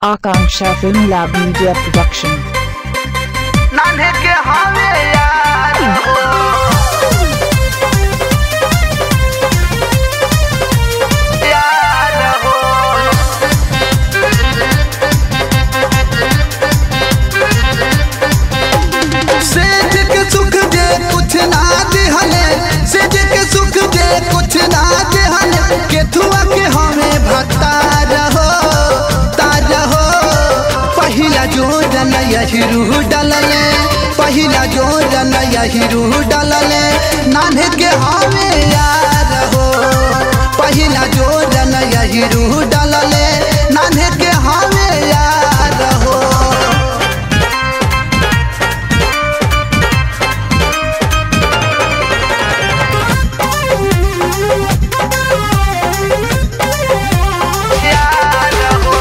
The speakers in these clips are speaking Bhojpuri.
Akanksha Film Lab Media Production. नान्हे के हमें यार हो यार हो सेज के सुख दे कुछ ना दिहले सेज के सुख दे कुछ ना दिहले केथुआ के हमें भक्ता रहो तार हो पहिला जोरन यही रूह डलले पहिला जोरन यही रूह डलले नान्हे के हमें यार हो पहिला जोरन यही रूह डलले नान्हे के हमें यार हो यार हो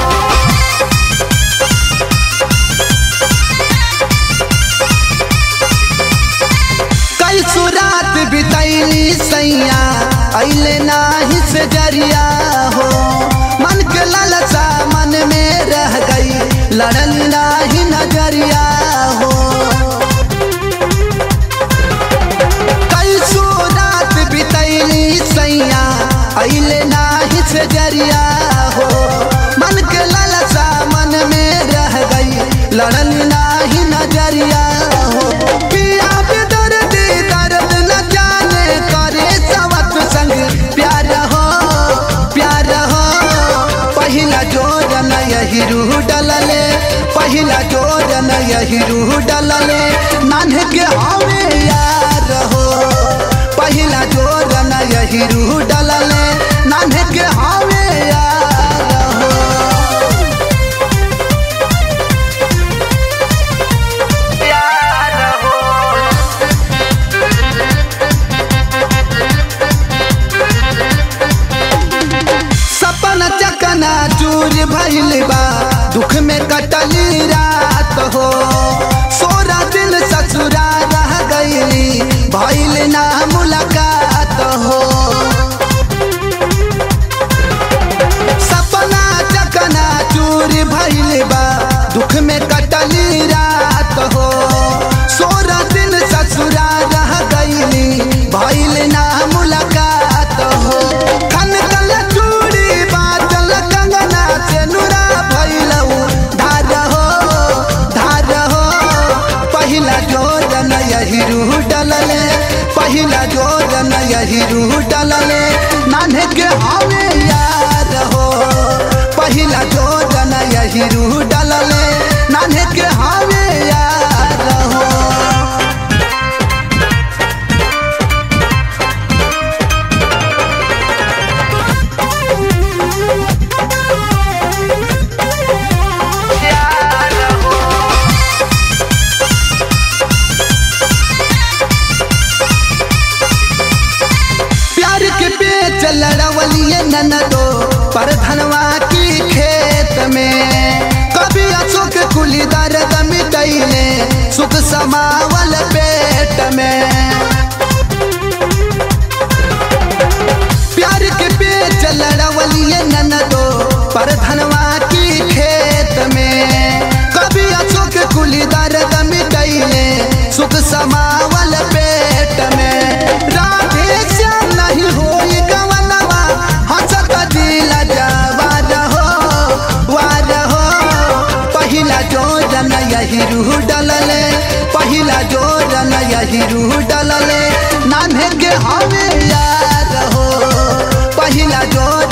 कई सुरात बितैली सैया अइले नाही से जरिया हो मन के लालसा मन में रह गई लड़ल नाही नजरिया हो कई सुरात बितैली सैया अइले नाही से जरिया हो मन के लालसा मन में रह गई लड़ल नाही नजरिया हो पिया पे दर्द दर्द न जाने करे सवत संग प्यार हो प्यार हो पहिला जोरन यही रूह डलले पहिला जोरन यही रूह डलले नान्हे के हमें यार हो पहिला जोरन यही रूह डलले नान्हे के हमें यार हो यार हो सपन चकना चूर भइल बा दुख में कटली रात हो सोरा दिन ससुरा रह गईली भइल ना मुलाकात हो सपना चकना चूर भइल बा दुख में कटली रात हो सोरा दिन ससुरा रह गईली भइल ना मुलाकात हो खन कल चूड़ी बाचल कंगना से नुरा भइलऊ धार हो धार हो पहिला जोरन यही रूह डलले पहिला जोरन यही रूह डलले नान्हे के हमें यार हो पहिला जोरन यही रूह डलले नान्हे के हमें यार हो यार हो प्यार के पेच लड़वलिए ननदो पर धनवा की खेत में कभी अशोक कुली दर्द मिटैले सुख समावल पेट में प्यार के पेच लड़वलिए ननदो पर धनवा की खेत में कभी अशोक कुली दर्द मिटैले सुख समावल पेट में राधे श्याम नहीं होई गवनवा हंसत दिल जवार हो वार हो पहिला जोरन यही रूह डलले पहिला जोरन यही रूह डलले नान्हे के हमें यार हो पहिला जोर